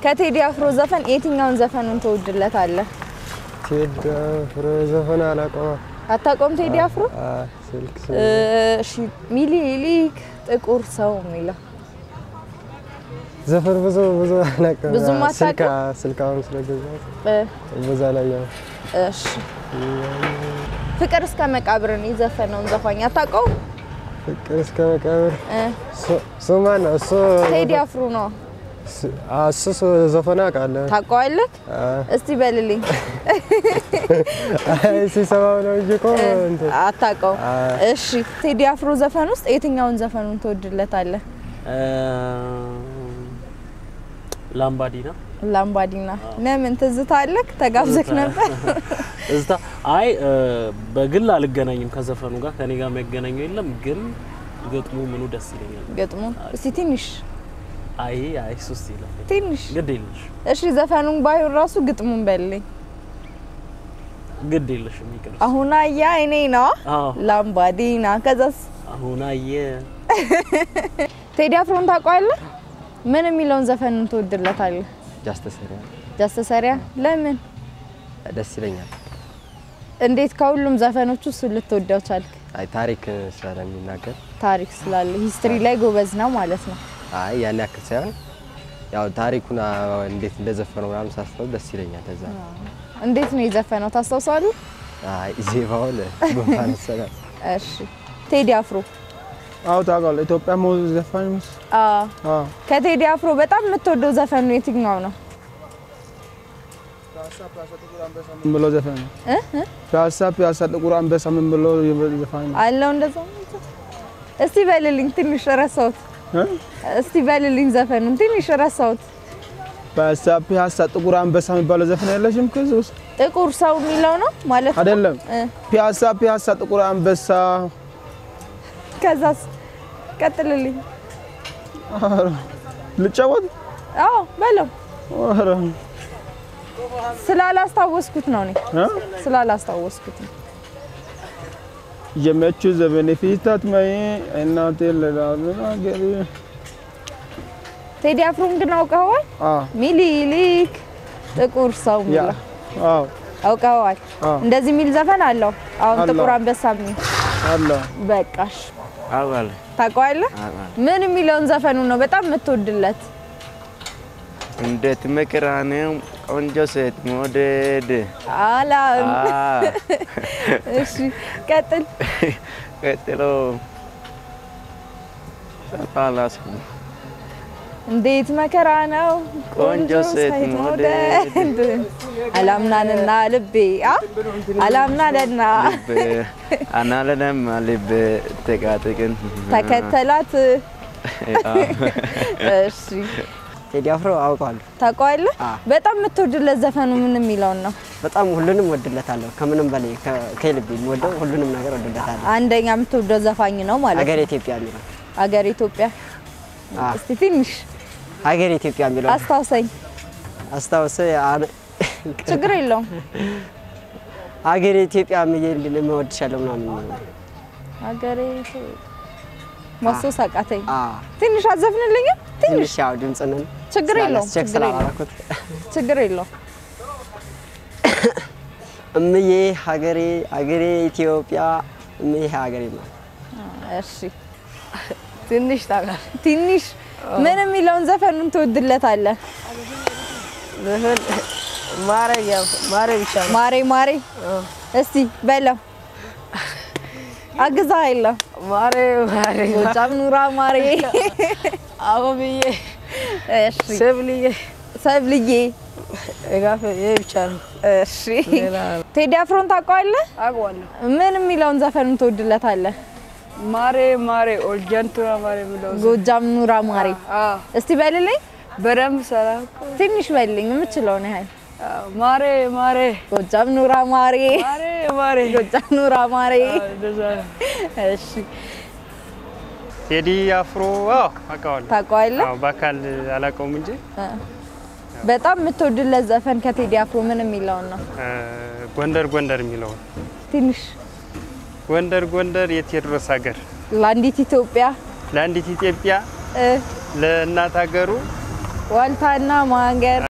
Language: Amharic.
ከቴዲ አፍሮ ዘፈን የትኛውን ዘፈኑን ትወድለታለህ? ቴዲ አፍሮ ዘፈን አላውቀውም። አታውቀውም ቴዲ አፍሮ? አይ፣ ስልክ ስ- እሺ ሚኒሊክ ጥቁር ሰው የሚለው ዘፈን ብዙ ብዙ አላውቅም። ብዙም አዎ፣ ስልክ አታውቅም? ስልክ አሁን ስለገዛሁት እ፣ በዛ ላይ ያው እሺ ፍቅር እስከ መቃብርን የዘፈነውን ዘፋኝ አታውቀውም? ፍቅር እስከ መቃብር እ፣ እሱ- እሱ ማን ነው? እሱ ቴዲ አፍሮ ነው። እሱ- አዎ፣ እሱ እሱ ዘፈን አውቃለሁ። ታውቀዋለህ? አዎ። እስቲ በልልኝ። አይ፣ ሲሰማው ነው እንጂ እኮ እንትን አታውቀውም? አዎ። እሺ ቴዲ አፍሮ ዘፈን ውስጥ የትኛውን ዘፈኑን ትወድለታለህ? ላምባዲና ላምባዲና። ለምን ትዝታ አለክ? ተጋብዘክ ነበር? እዝታ አይ እ፣ በግል አልገናኝም ከዘፈኑ ጋር ከኔ ጋር የሚያገናኘው የለም፣ ግን ግጥሙ ምኑ ደስ ይለኛል። ገጥሞ እስቲ ትንሽ አይ አይ ሱስ ይላል ትንሽ ግድ የለሽ እሺ ዘፈኑን ባይሆን ራሱ ግጥሙን በልልኝ። ግድ የለሽም ይቅር። አሁን አያ እኔ ነው አዎ ላምባዲና። ከዛስ አሁን አየ ቴዲ አፍሮን ታውቀዋለህ? ምን የሚለውን ዘፈኑን ትወድለታለህ? ጃስተሰሪያ ጃስተሰሪያ ለምን? ደስ ይለኛል። እንዴት ከሁሉም ዘፈኖቹ እሱን ልትወደው ቻልክ? አይ ታሪክ ስለሚናገር ታሪክ ስላለ ሂስትሪ ላይ ጎበዝ ነው ማለት ነው። አይ ያን ያክል ሳይሆን ያው ታሪኩን አ፣ እንዴት እንደዘፈነው ምናምን ሳስበው ደስ ይለኛል። ለዛ ነው። እንዴት ነው የዘፈነው ታስታውሳለህ? አይ ዜማውን ጉንፋን መሰለህ። እሺ ቴዲ አፍሮ አዎ ታውቃለህ። ኢትዮጵያ ሞ ዘፋኝ ምስ አዎ። አዎ ከቴዲ አፍሮ በጣም የምትወደው ዘፈኑ የትኛው ነው? ምን ብሎ ዘፋኝ ነው? እ? እ? ፒያሳ ፒያሳ ጥቁር አንበሳ ምን ብሎ ዘፋኝ ነው? አለው እንደዛ። እስቲ በልልኝ፣ ትንሽ ረሳሁት። እ? እስቲ በልልኝ ዘፈኑን ትንሽ ረሳሁት። ፒያሳ ፒያሳ ጥቁር አንበሳ የሚባለው ዘፈን የለሽም? ከዚህ ውስጥ ጥቁር ሰው የሚለው ነው ማለት ነው? አይደለም። እ። ፒያሳ ፒያሳ ጥቁር አንበሳ ከዛስ ቀጥልልኝ። ኧረ፣ ልጫወት አዎ በለው። ኧረ፣ ስላላስታወስኩት ነው እኔ እ? ስላላስታወስኩት ነው። የመቹ ዘመን ፊታት መይ እናቴ ለዳገሪ ቴዲ አፍሮን ግን አውቀኸዋል? አዎ ሚኒሊክ ጥቁር ሰው ያ የሚለው አዎ አውቀኸዋል? አዎ እንደዚህ የሚል ዘፈን አለው። አሁን አለው። ጥቁር አንበሳ የሚል አለ በቃሽ። አውቃለሁ ታውቀዋለህ? ምን የሚለውን ዘፈኑ ነው በጣም የምትወድለት? እንዴት መከራ ነው ቆንጆ ሴት መውደድ። አላም አ፣ እሺ ቀጥል። ቀጥሎ አላስኩም። እንዴት መከራ ነው ቆንጆ ሴት መውደድ። አላምናንና ልቤ አ አላምናንና ልብ አናለነም ልብ ተቃጥቅን ተከተላት። እሺ ቴዲ አፍሮ አውቀዋለሁ። ታውቀዋለህ? አዎ። በጣም የምትወድለት ዘፈኑ ምን የሚለውን ነው? በጣም ሁሉንም ወድለታለሁ። ከምንም በላይ ከ- ከልብ የምወደው ሁሉንም ነገር ወድለታለሁ። አንደኛ የምትወደው ዘፋኝ ነው ማለት ሀገር ነው። ኢትዮጵያ የሚለው አገር ኢትዮጵያ። አዎ። እስቲ ትንሽ ሀገር ኢትዮጵያ የሚለው አስታውሰኝ። አስታውሰ ችግር የለውም። ሀገር ኢትዮጵያ የሚል መወድሻለሁ ምናምን ሀገሬ ማስታወስ አቃተኝ። አ፣ ትንሽ አዘፍንልኝም? ትንሽ ትንሽ ያው ድምፅንን ችግር የለውም። ቼክ ችግር የለውም። ስላላረኩት ችግር የለውም። እምዬ ሀገሬ ሀገሬ ኢትዮጵያ እምዬ ሀገሬ ነው። እሺ ትንሽ ታውቃ ትንሽ ምን የሚለውን ዘፈኑን ትወድለታለህ? ማረ ያው ማረ ብቻ ነው። ማሬ ማሬ እስቲ በለው አግዛ የለም ማረ ማረ ጎጃም ኑራ ማሬ አበብዬ እሺ ሰብልዬ ሰብልዬ ጋፈ ይሄ ብቻ ነው። እሺ ቴዲ አፍሮን ታውቀዋለህ? አውቀዋለሁ። ምን የሚለውን ዘፈኑን ትወድለታለህ? ማሬ ማሬ ኦልጃንቱራ ማሬ ብለው ጎጃም ኑራ ማሬ አዎ እስቲ በልልኝ በደንብ ሰላም ትንሽ በልልኝ የምችለውን ያህል ማሬ ማሬ ጎጃም ኑራ ማሬ ማሬ ማሬ ጎጃም ኑራ ማሬ እንደዛ ነው። እሺ ቴዲ አፍሮ አዎ አውቀዋለሁ። ታውቀዋለህ? አዎ በአካል አላውቀውም እንጂ በጣም የምትወድለት ዘፈን ከቴዲ አፍሮ ምን የሚለውን ነው? እ፣ ጎንደር ጎንደር የሚለውን ትንሽ ጎንደር ጎንደር የቴዎድሮስ ሀገር ለአንዲት ኢትዮጵያ ለአንዲት ኢትዮጵያ እ፣ ለእናት ሀገሩ ዋልታና ማገር